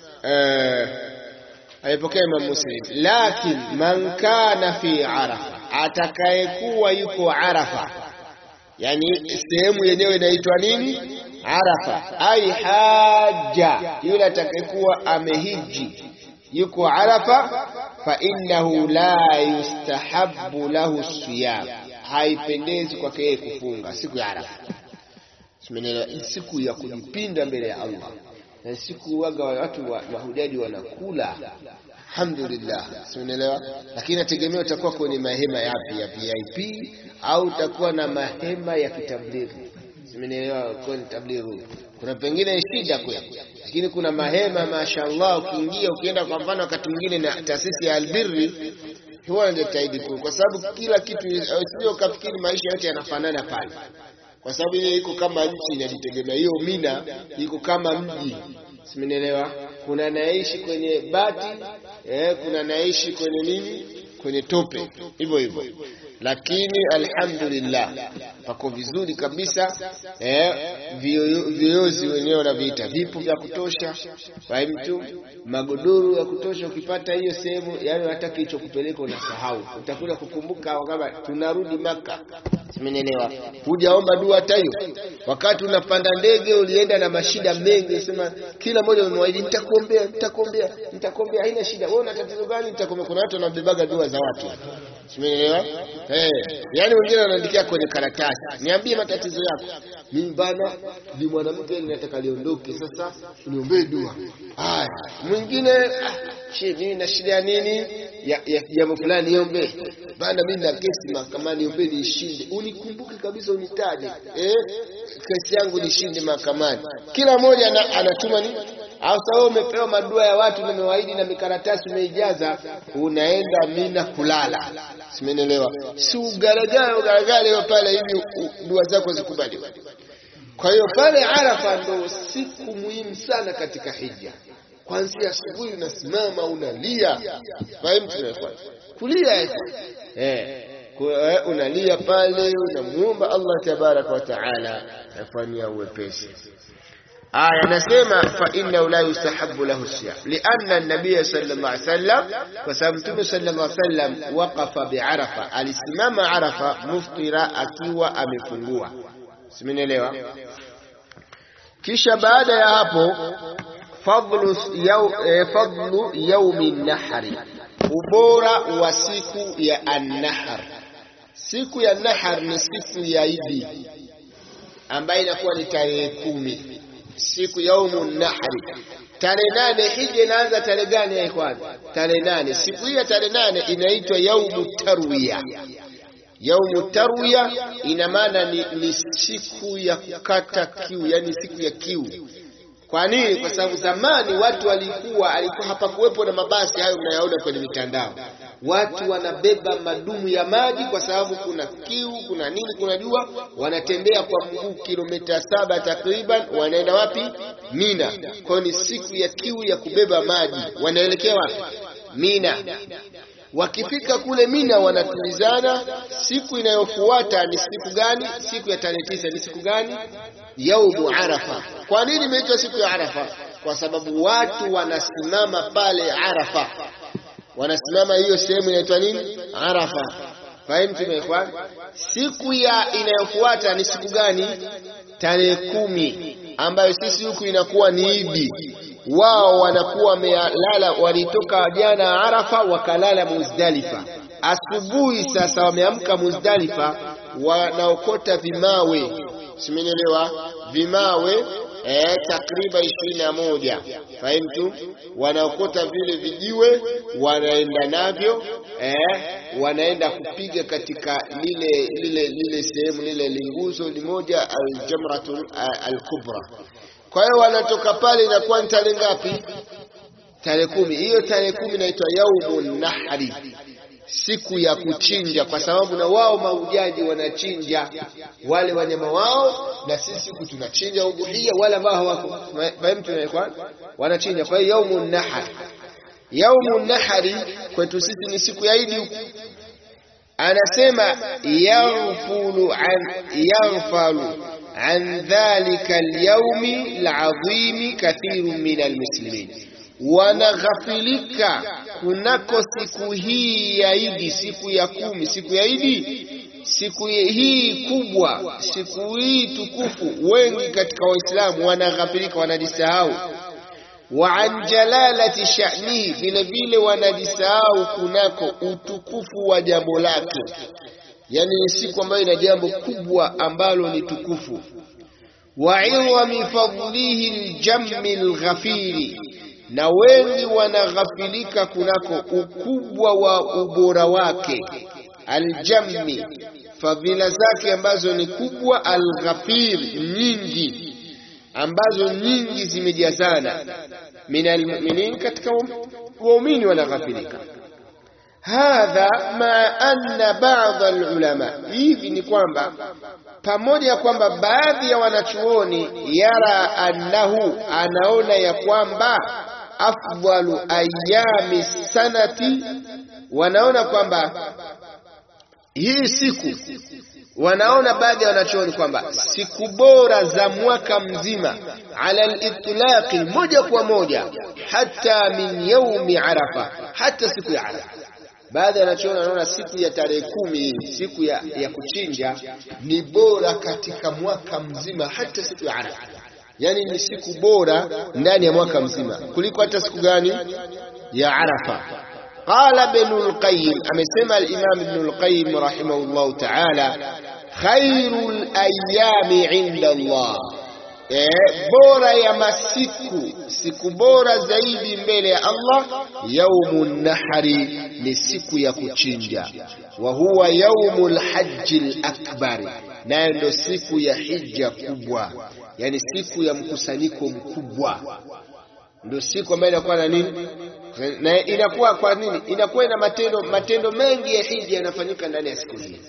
eh, aipokea Imam Muslim, lakin man kana fi arafa, atakayekuwa yuko Arafa, yani sehemu yenyewe inaitwa nini? Arafa. Ai haja, yule atakayekuwa amehiji yuko Arafa, fa innahu la yustahabbu lahu siyam, haipendezi kwake yeye kufunga siku ya Arafa. Simenielewa? Siku ya kujipinda mbele ya Allah na siku waga watu wa mahujaji wanakula, alhamdulillah, siunaelewa. Lakini nategemea utakuwa kwenye mahema yapi ya VIP au utakuwa na mahema ya kitablighi, simeelewa. Kwenye tablighi kuna pengine shida kweli, lakini kuna mahema mashaallah, ukiingia ukienda kwa mfano wakati mwingine na taasisi ya Albirri huwa najitahidi kwa sababu kila kitu, sio ukafikiri maisha yote yanafanana pale kwa sababu ile iko kama nchi inajitegemea. Hiyo Mina iko kama mji, simenielewa. Kuna naishi kwenye bati eh, kuna naishi kwenye nini, kwenye tope, hivyo hivyo, lakini alhamdulillah pako vizuri kabisa eh, viyoyozi wenyewe wanaviita vipo vya kutosha, mtu magodoro ya kutosha. Ukipata hiyo sehemu, yani hata kicho kupeleka unasahau, utakuja kukumbuka kama tunarudi Maka. Simenielewa? Hujaomba dua hata hiyo. Wakati unapanda ndege ulienda na mashida mengi, sema kila mmoja umemwahidi nitakuombea, nitakuombea, nitakuombea, haina shida. Wewe una tatizo gani? Nitakuombea. Kuna watu wanabebaga dua za watu. Simenielewa? Eh, yani wengine wanaandikia kwenye karatasi, niambie matatizo yako. Mimi bana ni mwanamke ninataka liondoke, sasa uniombee dua. Haya, mwingine she, mimi na shida nini ya ya jambo fulani, niombe bana, mimi na kesi mahakamani, niombe niishinde, unikumbuke kabisa, unitaje eh, kesi yangu nishinde mahakamani. Kila mmoja anatuma nini au sawa, umepewa madua ya watu na mewaidi na mikaratasi umeijaza, unaenda Mina kulala, simenielewa? Si ugaragara ugaragara leo pale hivi dua zako zikubaliwe. Kwa hiyo pale Arafa ndo siku muhimu sana katika hija. Kwanzia asubuhi unasimama unalia, fahimu kulia eh, unalia pale, unamuomba Allah tabaraka wa taala afanyia uwepesi. Aya nasema fa innahu la yustahabu lahu siyam lianna nabiya sallallahu alaihi wasallam, kwa sababu Mtume sallallahu alaihi wasallam waqafa biarafa, alisimama Arafa muftira, akiwa amefungua. Simenielewa? Kisha baada ya hapo fadlu yaw, eh, fadlu yaumi nahri, ubora wa siku ya annahar. Siku ya nahar ni siku ya Idi ambayo inakuwa ni tarehe kumi siku yaumu nahri. Tarehe nane hija inaanza tarehe gani ya ikhwan? Tarehe nane. Siku hii ya tarehe nane inaitwa yaumu tarwiya. Yaumu tarwiya ina maana ni, ni siku ya kukata kiu, yani siku ya kiu. Kwa nini? Kwa sababu zamani watu walikuwa alikuwa hapakuwepo na mabasi hayo mnayaona kwenye mitandao. Watu wanabeba madumu ya maji kwa sababu kuna kiu, kuna nini, kuna jua. Wanatembea kwa mguu kilomita saba takriban, wanaenda wapi? Mina. Kwa hiyo ni siku ya kiu ya kubeba maji. Wanaelekea wapi? Mina. wakifika kule Mina wanatulizana. Siku inayofuata ni siku gani? Siku ya tarehe tisa ni siku gani? Yaumu Arafa. Kwa nini imeitwa siku ya Arafa? Kwa sababu watu wanasimama pale Arafa, wanasimama hiyo sehemu inaitwa nini? Arafa. Fahimu tumeekwa. Siku ya inayofuata ni siku gani? Tarehe kumi, ambayo sisi huku inakuwa ni Idi wao wanakuwa wamelala, walitoka jana Arafa wakalala Muzdalifa. Asubuhi sasa wameamka Muzdalifa, wanaokota vimawe, simenielewa? Vimawe eh, takriban ishirini na moja fahimtu, wanaokota vile vijiwe, wanaenda navyo eh, wanaenda kupiga katika lile lile lile sehemu lile linguzo limoja, aljamratul alkubra kwa hiyo wanatoka pale, inakuwa ni tarehe ngapi? Tarehe kumi. Hiyo tarehe kumi inaitwa yaumun nahri, siku ya kuchinja, kwa sababu na wao mahujaji wanachinja wale wanyama wao, na sisi huku tunachinja udhuhia, wale ambao hawako fahimu, tunaekwa wanachinja. Kwa hiyo yaumun nahri, yaumun nahri kwetu sisi ni siku ya Idi huku anasema yaghfulu an yaghfalu an dhalika alyawmi alazimi kathirun min almuslimin, wanaghafilika kunako siku hii ya Idi, siku ya kumi, siku ya Idi, siku hii kubwa, siku hii tukufu. Wengi katika Waislamu wanaghafilika, wanajisahau wa an jalalati sha'nihi, vile vile wanajisahau kunako utukufu wa jambo lake. Yani ni siku ambayo ina jambo kubwa ambalo ni tukufu. wa idhami fadlihi ljammi lghafiri, na wengi wanaghafilika kunako ukubwa wa ubora wake. Aljammi, fadhila zake ambazo ni kubwa. Alghafir, nyingi ambazo nyingi zimejazana. min almuminin, katika waumini wanaghafilika. Hadha ma anna ba'd alulama, hivi ni kwamba pamoja ya kwamba baadhi ya wanachuoni yara annahu, anaona ya kwamba afdalu ayami sanati, wanaona kwamba hii siku wanaona baadhi ya wanachuoni kwamba siku bora za mwaka mzima ala litlaqi, moja kwa moja, hata min yaumi Arafa, hata siku ya Arafa. Baadhi ya wanachuoni wanaona siku ya tarehe kumi, siku ya, ya kuchinja ni bora katika mwaka mzima, hata siku ya Arafa. Yani ni siku bora ndani ya mwaka mzima kuliko hata siku gani ya Arafa. Qala Ibnul Qayyim, amesema al-Imam Ibnul Qayyim rahimahullahu ta'ala, khairul ayami inda Allah, eh, bora ya masiku, siku bora zaidi mbele ya Allah, yaumun nahri, ni siku ya kuchinja, wa huwa yaumul hajjil akbar, nayo ndo siku ya hija kubwa, yani siku ya mkusanyiko mkubwa, ndo siku ambayo inakuwa na nini na inakuwa kwa nini? Inakuwa ina matendo matendo mengi ya hija yanafanyika ndani ya siku hii,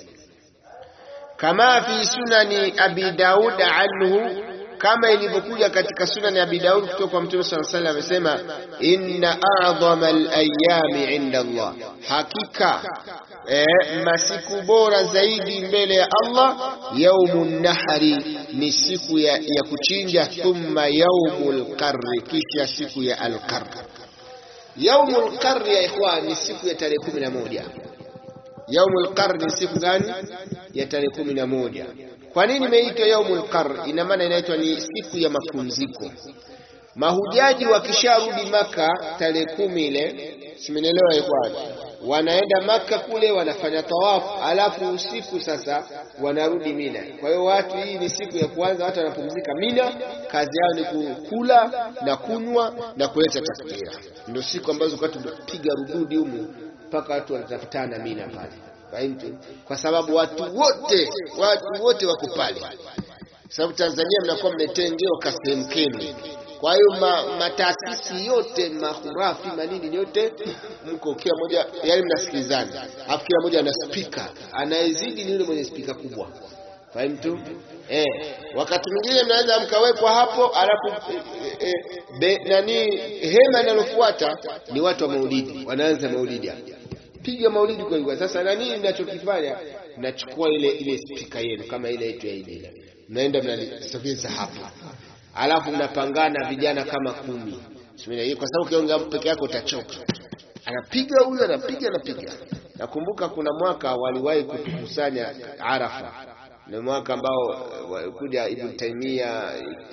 kama fi sunani Abi Daud anhu, kama ilivyokuja katika sunani Abi Daud kutoka kwa Mtume sallallahu alaihi wasallam, amesema inna a'dhama al-ayami inda Allah, hakika eh, masiku bora zaidi mbele ya Allah, yaumun nahri, ni siku ya, ya kuchinja, thumma yaumul qarri, kisha siku ya al-qarr Yaumul qarr ya ikhwan ni siku ya tarehe kumi na moja. Yaumul qarr ni siku gani? Ya tarehe kumi na moja. Kwa nini imeitwa yaumul qarr? Ina maana inaitwa ni siku ya mapumziko. Mahujaji wakisharudi Maka tarehe kumi ile, simenielewa ikhwan, wanaenda Maka kule wanafanya tawafu, alafu usiku sasa wanarudi Mina. Kwa hiyo watu, hii ni siku ya kwanza, watu wanapumzika Mina, kazi yao ni kukula na kunywa na kuleta takbira. Ndio siku ambazo watu tunapiga rududi humu mpaka watu wanatafutana Mina pale, fahimu, kwa sababu watu wote watu wote wako pale, sababu Tanzania mnakuwa mmetengewa kasehemu kenu kwa hiyo mataasisi yote mahurafi manini yote mko kila moja, yani mnasikilizana, alafu kila moja ana spika, anayezidi ni yule mwenye spika kubwa, fahimu tu eh. Wakati mwingine mnaweza mkawekwa hapo, alafu eh, eh, nani hema inalofuata ni watu wa maulidi, wanaanza maulidi hapo, piga maulidi kwa kweli. Sasa na nini ninachokifanya? Nachukua ile ile spika yenu kama ile yetu ya ile, mnaenda mnalisogeza hapa, alafu mnapangana vijana kama kumi, kwa sababu ukiongea peke yako utachoka. Anapiga huyu, anapiga, anapiga. Nakumbuka kuna mwaka waliwahi kutukusanya Arafa, ni mwaka ambao walikuja Ibn Taymiyyah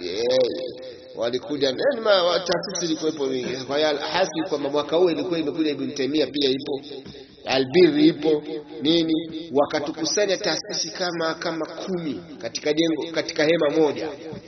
walikuja taasisi ilikuwepo mingi. Kwa hiyo hasi kwamba mwaka huu ilikuwa imekuja Ibn Taymiyyah pia ipo Albiri ipo nini, wakatukusanya taasisi kama kama kumi katika jengo katika hema moja.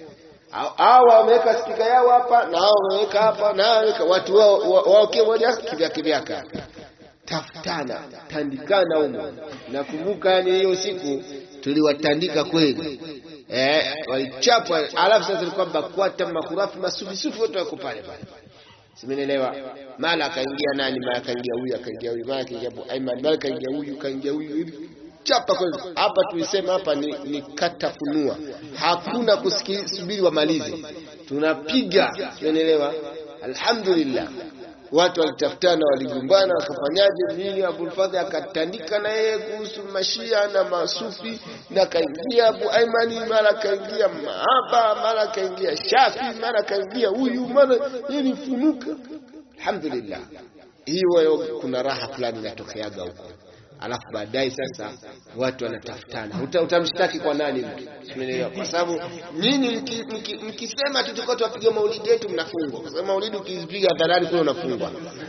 Hawa wameweka spika yao hapa na hao wameweka hapa na hao watu wao wao kimoja kivya kivyaka, tafutana tandikana humo. Nakumbuka yani hiyo siku tuliwatandika kweli eh, walichapwa. Alafu sasa ilikuwa BAKWATA mahurafi masufisufi wote wako pale pale, simenielewa. Mara akaingia nani, mara akaingia huyu, akaingia huyu, mara akaingia Abu Aiman, mara akaingia huyu, kaingia huyu, chapa kweli. Hapa tulisema hapa ni, ni kata funua, hakuna kusubiri wamalize, tunapiga, simenielewa. Alhamdulillah watu walitafutana, waligombana, wakafanyaje nini. Abulfadhi akatandika na yeye kuhusu mashia na masufi, na kaingia Abu Aimani, mara kaingia Mahaba, mara kaingia Shafi, mara kaingia huyu, mara yeye funuka. Alhamdulillah, hiyo kuna raha fulani inatokeaga huko. Alafu baadaye sasa watu wanatafutana, utamshtaki kwa nani mtu? Umeelewa? Kwa sababu nyinyi mkisema tutakuwa tuwapiga maulidi yetu mnafungwa, kwa sababu maulidi ukizipiga hadharani kule unafungwa.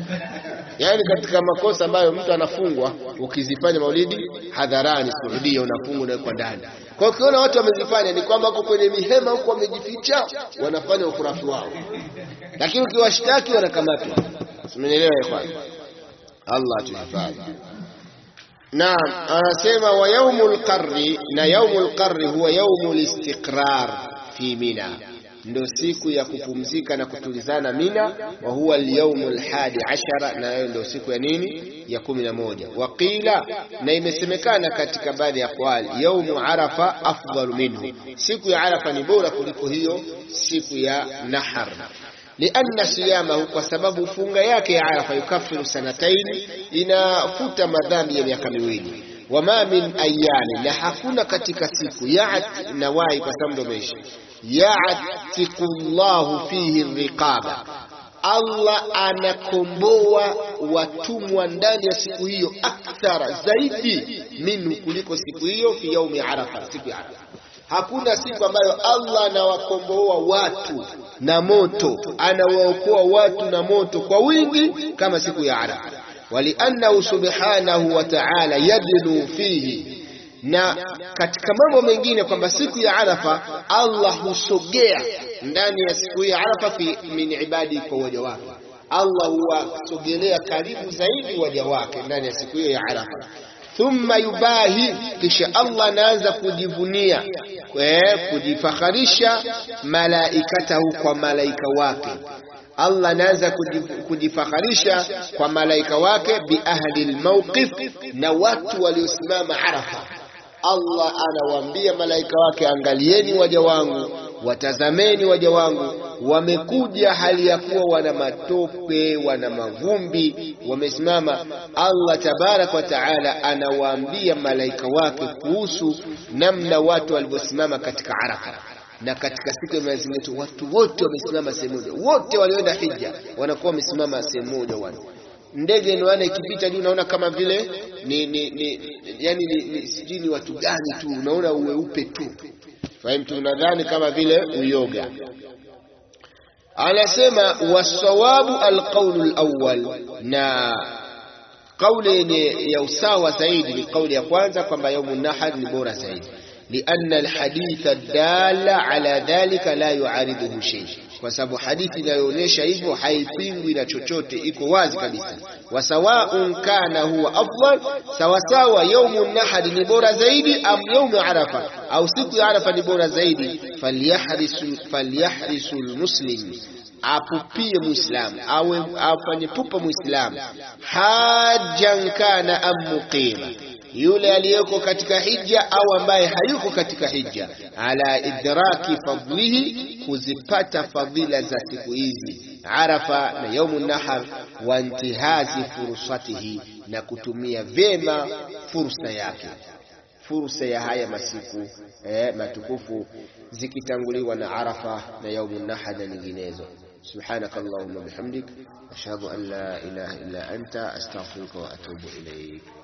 Yaani katika makosa ambayo mtu anafungwa, ukizifanya maulidi hadharani Saudia unafungwa, unawekwa ndani. Kwa hiyo ukiona watu wamezifanya, ni kwamba wako kwenye mihema huko wamejificha, wanafanya ukurafi wao, lakini ukiwashtaki wanakamatwa. Umeelewa ikhwan? Allah tuhifadhi. Naam, anasema wa yaumul qarri, na yaumul qarri huwa yaumul istiqrar fi Mina, ndio siku ya kupumzika na kutulizana Mina. Wa huwa alyaumul hadi ashara, na hiyo ndio siku ya nini? Ya kumi na moja. Waqila, na imesemekana katika baadhi ya aqwali, yaumu arafa afdalu minhu, siku ya Arafa ni bora kuliko hiyo siku ya Nahar lianna siyamahu, kwa sababu funga yake ya Arafa yukafiru sanataini, inafuta madhambi ya miaka miwili. Wama min ayami, na hakuna katika siku yat nawai, kwa sababu ndo meisha yatiku llahu fihi riqaba, Allah anakomboa watumwa ndani ya siku hiyo, akthara zaidi minhu, kuliko siku hiyo fi yaumi Arafa, siku ya Arafa. Hakuna siku ambayo Allah anawakomboa watu na moto, anawaokoa watu na moto kwa wingi kama siku ya Arafa. Waliannahu subhanahu wa ta'ala yadnu fihi, na katika mambo mengine kwamba siku ya Arafa Allah husogea ndani ya siku ya Arafa fi min ibadi, kwa waja wake. Allah huwasogelea karibu zaidi waja wake ndani ya siku hiyo ya Arafa thumma yubahi, kisha Allah anaanza kujivunia kujifakharisha malaikatahu, kwa malaika wake. Allah anaanza kujifakharisha kwa malaika wake, bi ahli lmawqif, na watu waliosimama Arafa. Allah anawaambia malaika wake, angalieni waja wangu, watazameni waja wangu wamekuja hali ya kuwa wana matope, wana mavumbi, wamesimama. Allah tabarak wa taala anawaambia malaika wake kuhusu namna watu walivyosimama katika Arafa. Na katika siku ya Mwenyezi Mungu watu wote wamesimama sehemu moja, wote walioenda hija wanakuwa wamesimama sehemu moja. Wana ndege naona ikipita juu, unaona kama vile ni, ni, ni, yani ni, ni, sijui ni watu gani tu, unaona uweupe tu, fahimu, unadhani kama vile uyoga Anasema wasawabu alqaulu alawwal, na kauli yenye ya usawa zaidi ni kauli ya kwanza kwamba yaumu nahar ni bora zaidi, lianna alhaditha dalla ala dhalika la yuariduhu shay, kwa sababu hadithi inayoonyesha hivyo haipingwi na chochote, iko wazi kabisa. Wasawaun kana huwa afdal, sawasawa yaumu nahari ni bora zaidi, am yaumu arafa, au siku ya Arafa ni bora zaidi. Falyahrisu falyahrisu almuslim, apupie muislamu, awe afanye pupa muislamu, hajan kana am muqima yule aliyeko katika hija au ambaye hayuko katika hija, ala idraki fadlihi, kuzipata fadhila za siku hizi Arafa na yaumu nahar, wa intihazi fursatihi, na kutumia vyema fursa yake fursa ya haya masiku eh, matukufu zikitanguliwa na Arafa na yaumun nahar na nyinginezo. Subhanaka Allahumma bihamdik ashhadu an la ilaha illa anta astaghfiruka wa atubu ilayk.